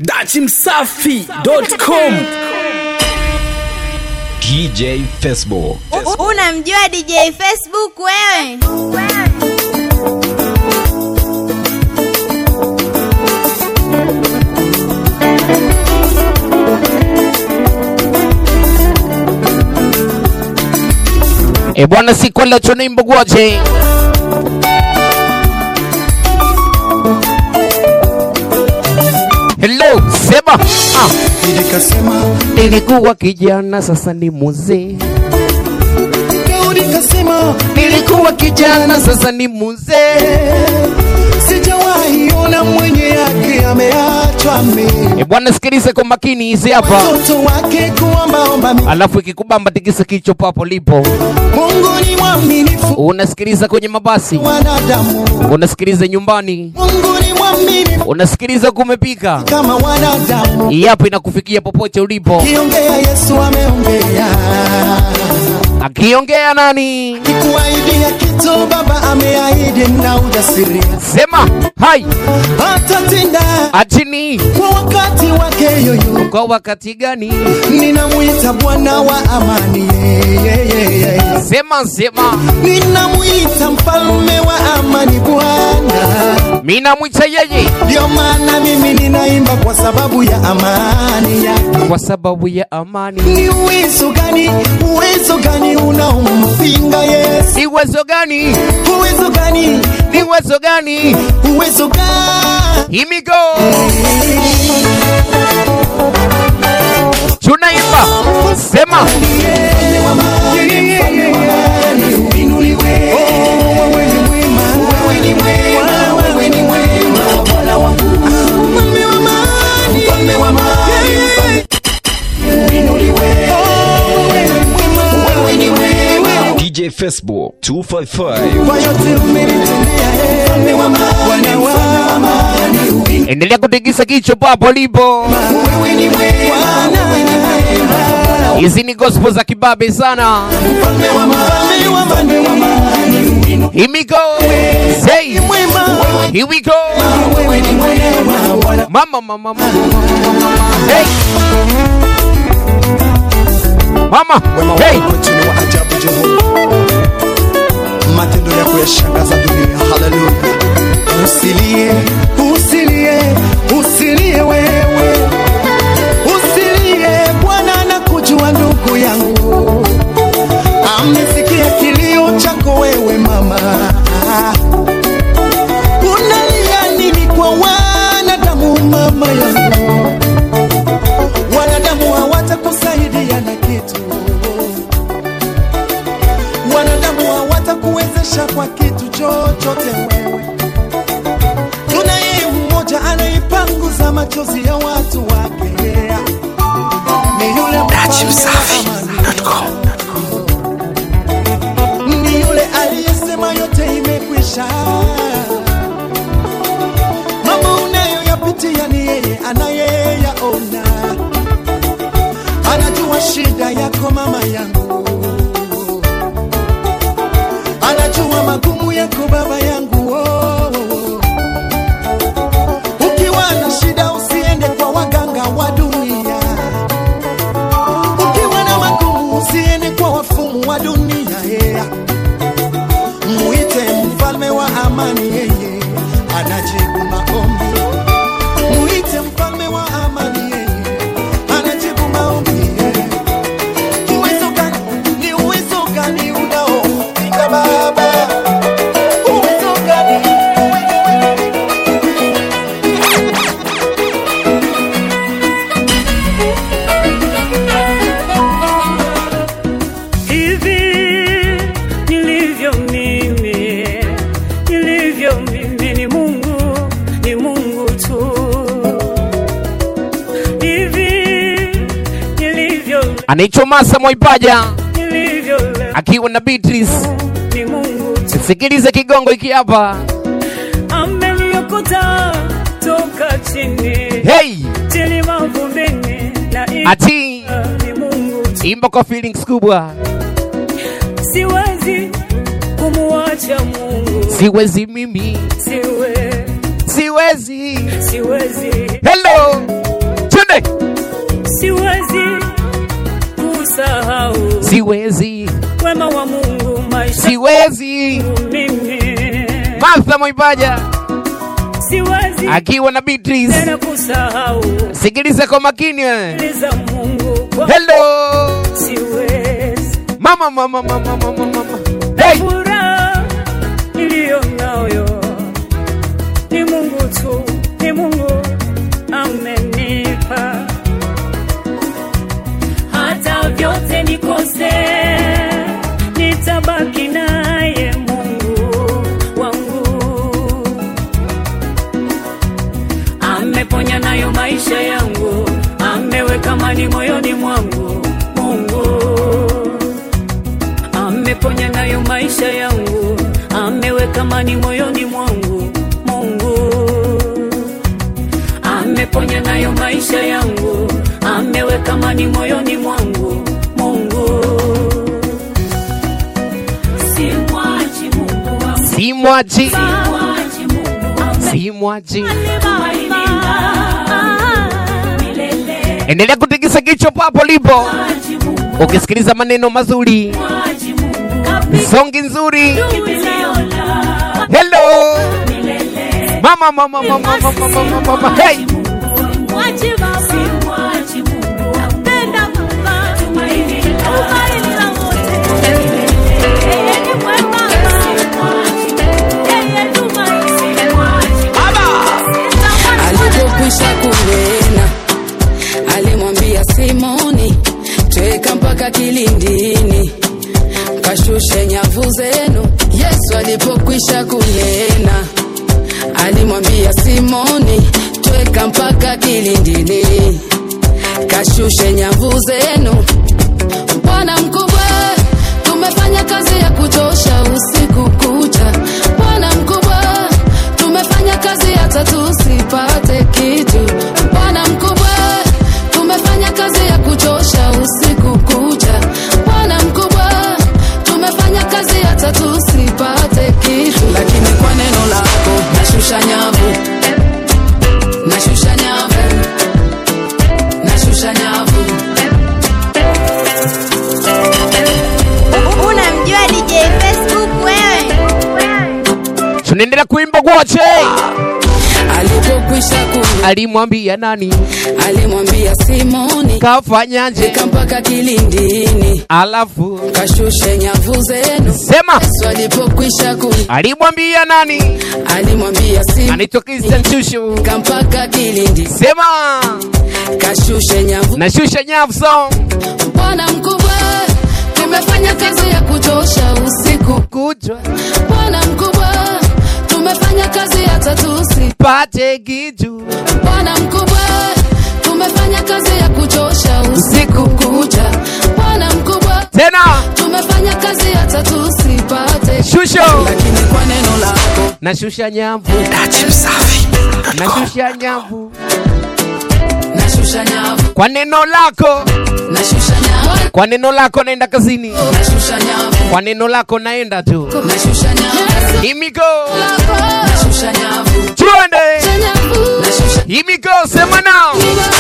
dachimsafi.com DJ Facebook. U- Unamjua DJ Facebook wewe? E bwana, si kwenda chonimbo gwaje Hello, sema ah. Nikasema, Nilikuwa kijana sasa ni mzee, Daudi kasema, nilikuwa kijana sasa ni mzee. sijawahi ona mwenye yake ameachwa mimi. E bwana, sikilize kwa makini hizi hapa, Watoto wake kuombaomba mimi. alafu ikikubamba tikisa kichwa papo lipo. Mungu ni mwaminifu Unasikiliza kwenye mabasi, wanadamu. unasikiliza nyumbani, Mungu ni mwaminifu unasikiliza kumepika, kama wanadamu. hii hapa inakufikia popote ulipo. Kiongea Yesu ameongea, Akiongea nani? kikuahidia kitu Baba ameahidi na ujasiri, Sema hai atatenda atini kwa wakati wake yoyo. kwa wakati gani? Ninamwita Bwana wa amani, yeah, yeah, yeah, yeah. Sema sema, Ninamwita mfalme wa amani Bwana, mimi namwita yeye ndio maana mimi ninaimba kwa sababu ya amani yake. kwa sababu ya amani. Ni uwezo gani, uwezo gani unaompinga Yesu? Ni uwezo gani? Uwezo gani, Ni uwezo gani? uwezo gani? Here we go. Tunaimba sema DJ Facebook 255. Kwa yote umenitendea, eh, Bwana wa amani, endelea kutikisa kichwa papo lipo. wewe ni Bwana, Hizi ni gospel za kibabe sana. mfalme wa amani, mfalme wa amani, Here we go. Say mwema, here we go. wewe ni mwema, Bwana Mama mama mama. Hey. Mama. Hey. Kwetu ni wa ajabu Jehova, matendo yako yashangaza dunia. Haleluya! Usilie, usilie, usilie wewe, usilie. Bwana anakujua ndugu yangu, amesikia kilio chako wewe mama. Unalia nini kwa wanadamu mama yangu? Wanadamu hawatakusaidia na kitu wanadamu hawatakuwezesha kwa kitu chochote wewe. Tunaye mmoja anaipanguza machozi ya watu wake, ni yule ni yule aliyesema yote imekwisha. Mambo unayoyapitia ni yeye anayeyaona, anajua shida yako mama yangu anajua magumu yako baba yangu oh, oh, oh. ukiwa na shida usiende kwa waganga wa dunia ukiwa na magumu usiende kwa wafumu wa dunia yeah. muite mfalme wa amani yeye anajibu maombi muite mfalme wa amani yeye anajibu maombi yeah. uwezo gani ni uwezo gani unaopinga baba uwezo gani hivi nilivyo mimi nilivyo mimi ni mungu ni mungu tu hivi nilivyo Anaitwa Masa Mwaipaja nilivyo leo akiwa na Beatrice. ni mungu tu Sikiliza kigongo hiki hapa. ameniokota toka chini Hey, chini mavumbini na ati ni mungu tu imba kwa feelings kubwa. siwezi kumuacha mungu Siwezi mimi, siwe siwezi. siwezi Hello, siwezi wema wa Mungu maisha siwezi mimi Martha Mwaipaja siwezi akiwa na Beatrice tena kusahau sikiliza kwa makini wewe. za Mungu kwa hello siwezi mama mama mama mama mama hey furaha iliyo nayo ni Mungu tu, ni Mungu amenipa. Hata vyote nikose, nitabaki naye Mungu wangu. Ameponya nayo maisha yangu, ameweka amani moyoni mwangu Mungu ameponya nayo maisha yangu, ameweka amani moyoni mwangu Mungu. Ameponya nayo maisha yangu, ameweka amani moyoni mwangu Mungu. Simwachi Mungu wangu, simwachi simwachi Mungu wangu, simwachi milele. endelea kutikisa kichwa papo lipo Mwachi Mungu, ukisikiliza maneno mazuri mwachi Mungu, songi nzuri kimbilio la hello milele. mama mama mama mama mama mama hey Mwachi baba, Simwachi Mungu wangu, penda baba, tumaini tumaini la wote. Yeye ni mwema, yeye tumaini. alipokwisha kunena alimwambia simoni tweka mpaka kilindini kashushe nyavu zenu yesu alipokwisha kunena alimwambia simoni tweka mpaka kilindini kashushe nyavu zenu bwana mkubwa tumefanya kazi ya kuchosha usiku kucha bwana mkubwa tumefanya kazi hata tusipate kitu bwana mkubwa tumefanya kazi ya kuchosha usiku kucha bwana mkubwa tumefanya kazi hata tusipate kitu lakini kwa neno lako nashusha nyavu nashusha nyavu nashusha nyavu Unamjua DJ Facebook wewe? tunaendelea kuimba wote alipokwisha kunena alimwambia nani alimwambia simoni kafanyaje fika mpaka kilindini alafu kashushe nyavu zenu sema yesu alipokwisha ku alimwambia nani alimwambia simoni anaitwa Christian Shushu fika mpaka kilindi sema kashushe nyavu nashusha nyavu song bwana mkubwa tumefanya kazi ya kuchosha usiku kutwa bwana mkubwa tumefanya kazi hata tusi pate kitu bwana mkubwa tumefanya kazi ya kuchosha usiku kucha bwana mkubwa tena tumefanya kazi hata tusipate shusho lakini kwa neno lako nashusha nyavu nashusha nyavu nashusha nyavu kwa neno lako nashusha nyavu kwa neno lako naenda kazini nashusha nyavu kwa neno lako naenda tu nashusha nyavu himiko nashusha nyavu tuende nyavu nashusha himiko sema nao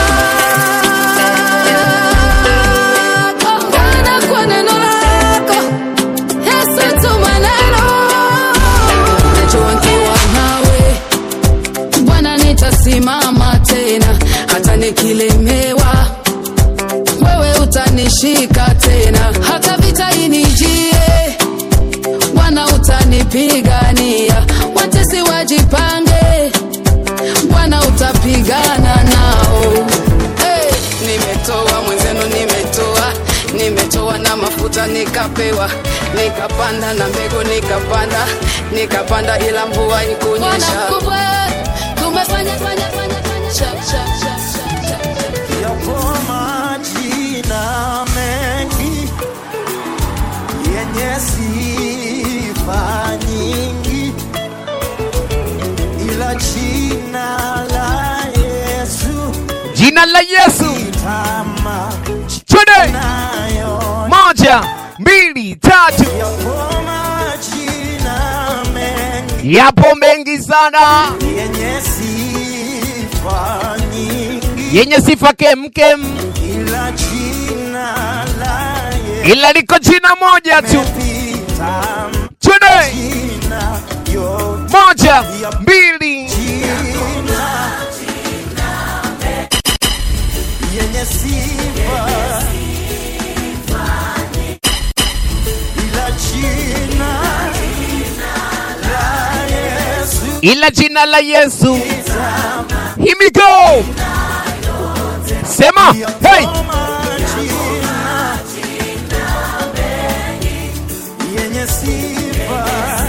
Bwana kwa neno lako Yesu tuma neno Najua nikiwa nawe Bwana nitasimama tena hata nikilemewa wewe utanishika tena hata vita inijie Bwana utanipigania watesi wajipange Bwana utapigana nao hey, nimetoa mwenzenu nimetoa nimetoa na mafuta nikapewa nikapanda na mbegu nikapanda nikapanda ila mvua ikunyesha tumefanya fanya fanya fanya shak shak shak shak shak Yapo majina mengi yenye sifa nyingi, ila jina la Yesu jina la yesu tama twende nayo. moja mbili tatu Yapo majina mengi yapo mengi sana yenye sifa nyingi, yenye sifa kemkem ila jina la Yesu ila liko jina moja tu. Pita Twende, jina yote moja, mbili, yenye sifa ila jina la Yesu ila jina la Yesu. Here we go. Sema, hey, kama jina yenye sifa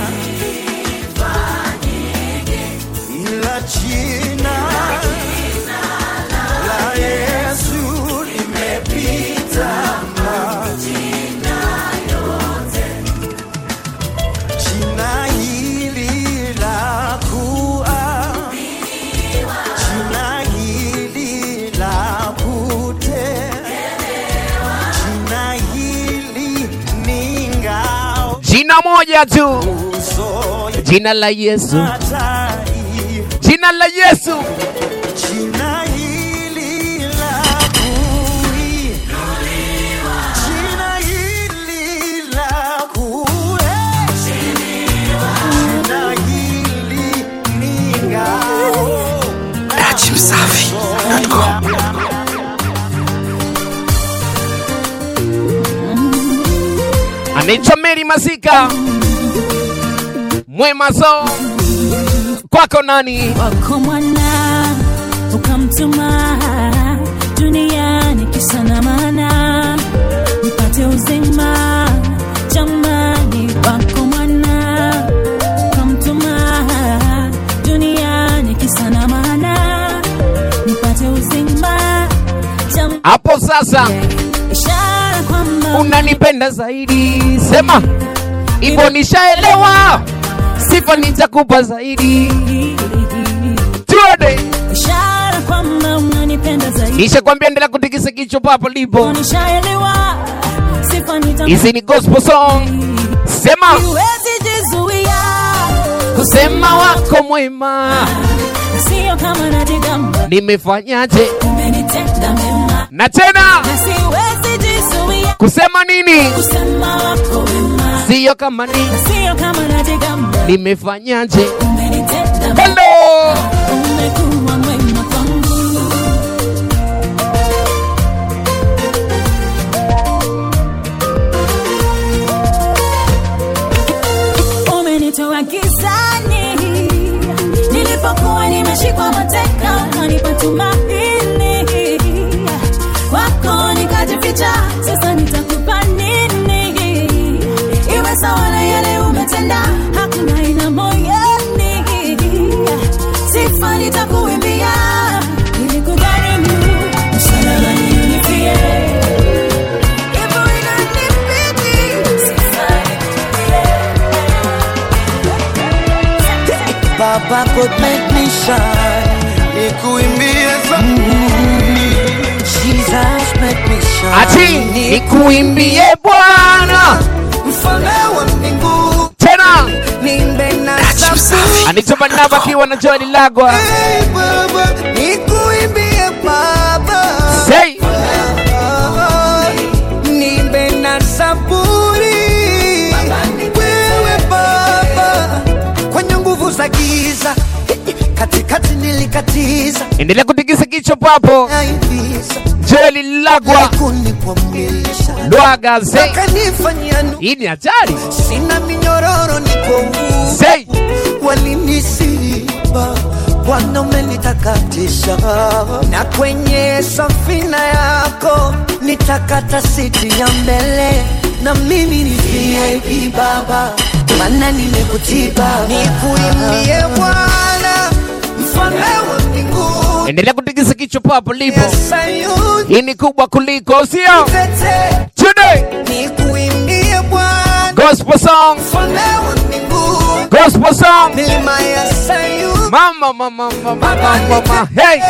ila jina la Yesu limepita jina hili la kuwa jina hili la kutea jina hili ni ngao jina moja tu, uso jina la Yesu, hatari jina la Yesu. jina hili la kui jina hili la kui jina hili ni ngao anaitwa Mary Masika Mwema so kwako nani? wako mwana ukamtuma duniani kisa na maana nipate uzima jamani wako mwana ukamtuma duniani kisa na maana nipate uzima jamani Hapo sasa ishara kwamba unanipenda zaidi, sema hivyo, nishaelewa. Sifa nitakupa zaidi, tuende. ishara kwamba unanipenda zaidi Nishakwambia endelea kutikisa kichwa papo lipo. nishaelewa sifa nitakupa Hizi ni gospel song, sema Siwezi jizuia kusema wako mwema, sio kama najigamba nimefanyaje? umenitenda mema Na tena na siwezi jizuia kusema nini? kusema wako wema Siyo kama ni sio kama najigamba nimefanyaje? umenitenda mema Hello, umekuwa mwema kwangu umenitoa gizani nilipokuwa nimeshikwa mateka kanipa tumaini kwako nikajificha sasa nitakupa nini iwe sawa na yale umetenda hakuna ina moyoni sifa nitakuimbia ili kugharimu msalabani unifie hivyo inanibidi sifa nikuimbie Baba could make me shine nikuimbie zabuni Jesus make me shine ati nikuimbie Bwana mfalme wa mbingu tena. nimbe na zabuni Anitoba naba akiwa na Joel Lagwa. Hey, Baba nikuimbie Baba Say nimbe na zaburi wewe Baba kwenye nguvu za giza katikati nilikatiza endelea kutikisa kichwa papo. naivisa Joel Lagwa kunikwamisha Lwaga say kanifanyia nu hii ni hatari. sina minyororo niko huru Say walinisiba Bwana umenitakatisha na kwenye safina yako nitakata siti ya mbele na mimi ni VIP baba maana nimekutiba nikuimbie Bwana mfalme wa mbinguni endelea kutikisa kichwa papo lipo. ya Sayuni Hii ni kubwa kuliko sio? tete Today nikuimbie Bwana gospel song, mfalme wa mbinguni gospel song. milima ya Sayuni Mama mama mama mama mama. Hey,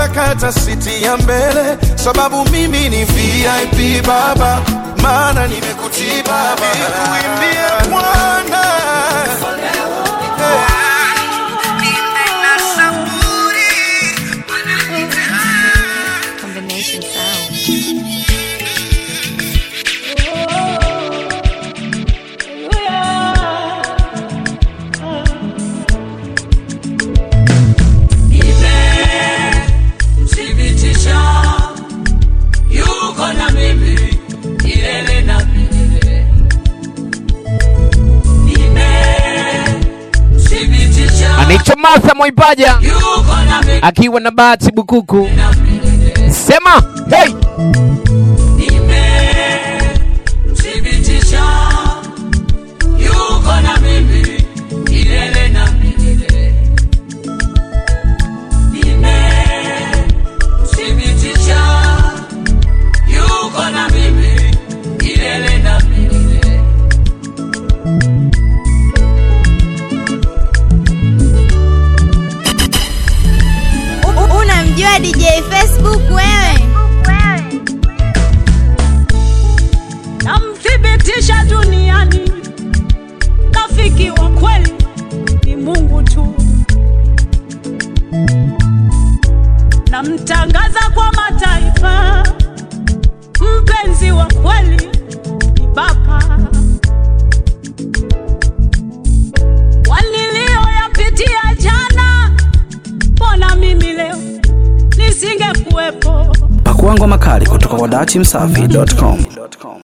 nataka hata siti ya mbele, sababu mimi ni VIP baba, maana nimekutii baba, nikuimbie Bwana Combination sound. Thibitisha yuko na mimi milele na milele. Nimethibitisha anaitwa Martha Mwaipaja yuko na mimi akiwa na Bahati Bukuku. na milele. Sema hey! Nimethibitisha yuko na mimi milele na milele. Nimethibitisha yuko na mimi milele na milele. U- Unamjua DJ Facebook wewe? namthibitisha duniani, rafiki wa kweli ni Mungu tu. Namtangaza kwa mataifa, mpenzi wa kweli ni Baba. Waliliyoyapitia jana, mbona mimi leo nisingekuwepo? Pakua ngoma kali kutoka kwa dachimsafi.com.